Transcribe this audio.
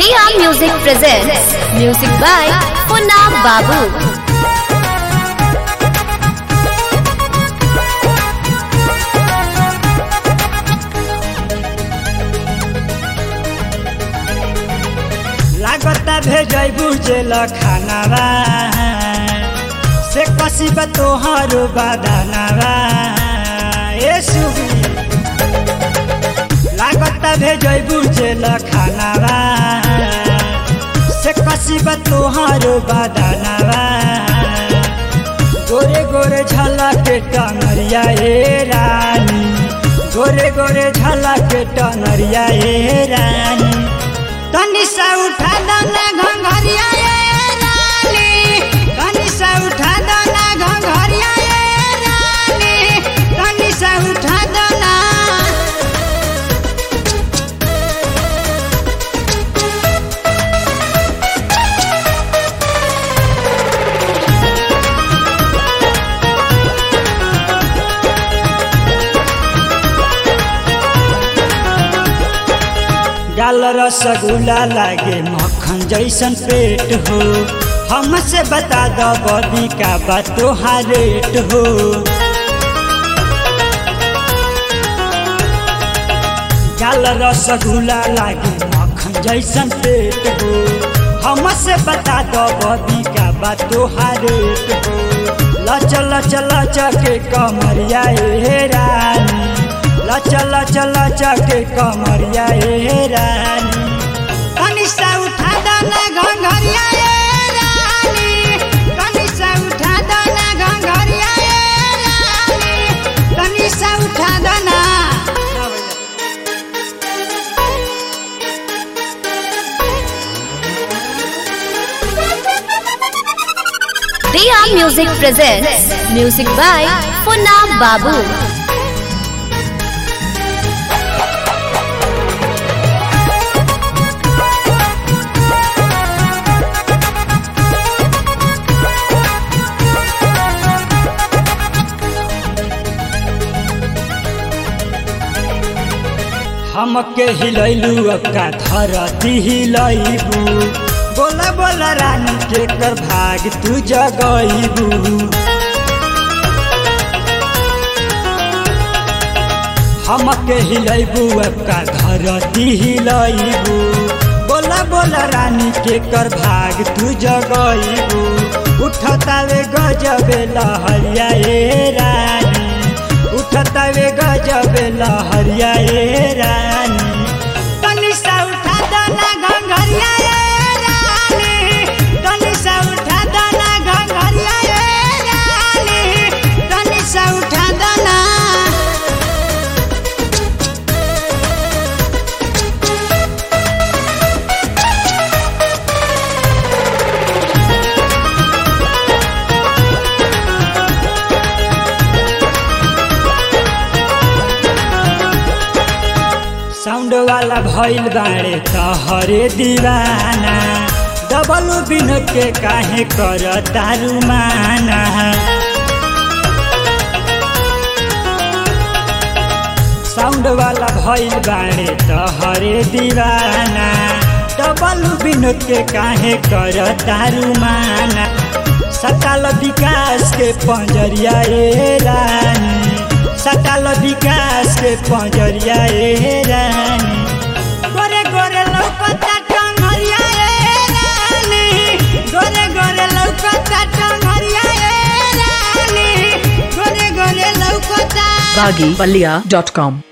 Dia Music presents music by Punna Babu. लागता भेजैबू जेल खानावा से कसिबा तोहरो बादानावा ए सुबी लागता भेजैबू जेल खानावा से कसिबा तोहरो बादानावा गोरे गोरे झलक टंगरिया ए रानी गोरे गोरे झलक टंगरिया ए रानी तनी सा उठा दो ना घंघरिया ए रानी तनी सा उठा दो ना घंघरिया ए रानी तनी सा उठा दो ना डाल रसगुल्ला लागे मक्खन जैसन पेट हो हमसे बता दो बदी का बा तोहार रेट हो डाल रसगुल्ला लागे मक्खन जैसन पेट हो हमसे बता दो बदी का बा तोहार रेट हो लच लच लच के कमरिया ए रानी लच लच लच के कमरिया ए रानी कनिसा उठा दो ना घंघरिया ए रानी कनिसा उठा दो ना घंघरिया ए रानी कनिसा उठा दो ना Dia Music presents music by Punna Babu. हमके हिलैलू अक्का धरती हिलैबू बोला बोला रानी के कर भाग तू जगैबू हमके हिलैबू अक्का धरती हिलैबू बोला बोला रानी के कर भाग तू जगैबू उठतावे गजबे लहरिया ए रानी उठतावे गजबे लहरिया ए रानी तनी सा उठा दो ना घंघरिया ए रानी तनी सा उठा दो ना घंघरिया ए रानी तनी सा उठा दो ना साउंड वाला भइल बाड़े तहरे दीवाना डबल बिन के काहे कर तारू माना साउंड वाला भइल बाड़े तहरे दीवाना डबल बिन के काहे कर तारू माना सकाल विकास के पंजरिया ए रानी सकाल विकास के पंजरिया ए रानी गोरे गोरे लौकता टंगरिया ए रानी गोरे गोरे लौकता टंगरिया ए रानी गोरे गोरे लौकता baggypalia.com